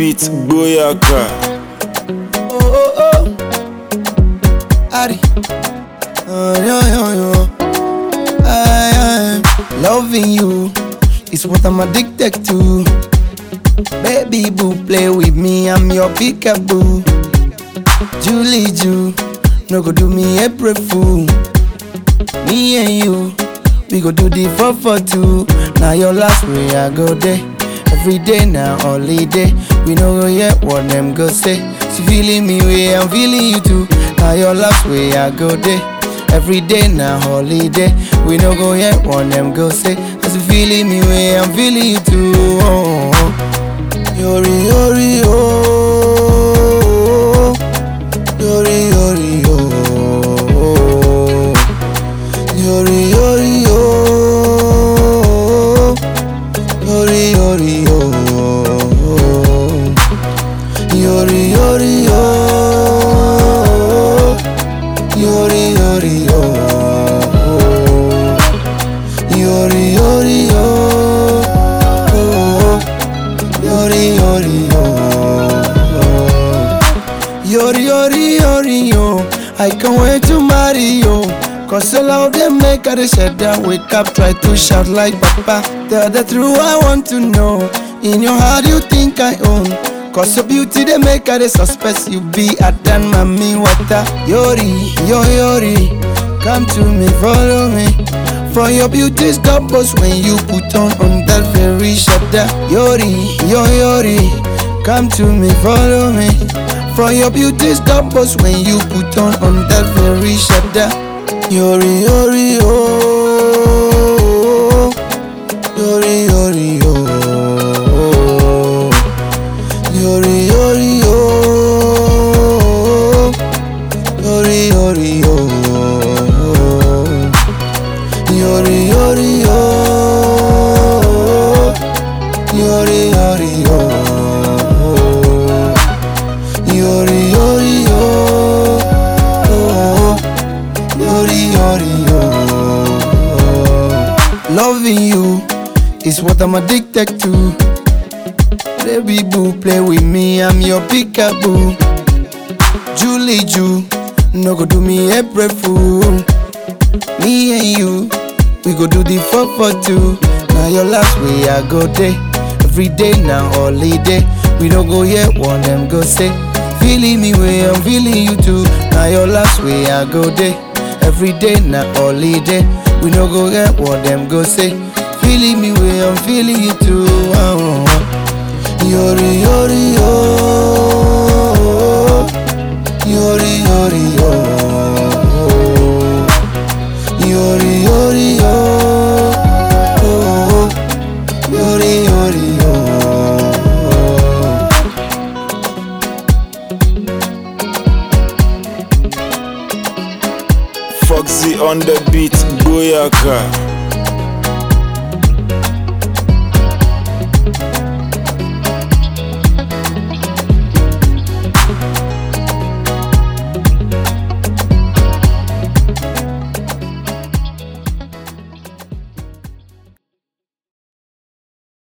beat, Boyaka. Oh, oh, oh. Ari. Oh, yo, yo, yo. I am loving you. It's what I'm addicted to. Baby boo, play with me. I'm your peekaboo. Julie Jew. No go do me April fool. Me and you. We go do the 4 for 2. Now your last way I go there. Every day now, holiday. We no go yet what them go say. She feeling me way, I'm feeling you too. Now your last way I go there. Every day now, holiday. We no go yet what them go say. As you feeling me way, I'm feeling you too. Oh, oh. Yori, yori, oh. Yori, yori, oh. Yori, yori, oh. Yori, yori, oh. Yori, yori, oh. Yori, yori, oh. Yori, yori, oh. Yori, yori, oh. Yori, yori, yori, yo. I can't wait to marry you. Cause all of them make her shut down. Wake up, try to shout like Papa. Tell the truth, I want to know. In your heart, you think I own. Cause your beauty, they make her suspect you be a than mommy water. Yori, yo, yori. Come to me, follow me. For your beauty's doubles when you put on on that very shoulder. Yori, yo, yori. Come to me, follow me. For your beauty's doubles when you put on on that very shoulder. Yori, yori, oh. Yori, yori, oh. Yori, yori, oh. Yori, yori, oh. Yori, yori, oh. Yori, yori, oh. Yori, yori, oh. Yori, yori, oh. Loving you is what I'm addicted to. Baby boo, play with me, I'm your peekaboo. Julie Jew, no go do me April fool. Me and you, we go do the 4 for 2. Now your last way I go there. Every day now, holiday. We don't go yet, one them go say. Feeling me way, I'm feeling you too. Now your last way I go there. Every day now, holiday. We don't go yet, one them go say. Feeling me way, I'm feeling you too. Oh, oh. Yori, yori, oh. Yori, yori, oh. Yori, yori, oh. Yori, yori, oh. Foxy on the beat, Boyaka.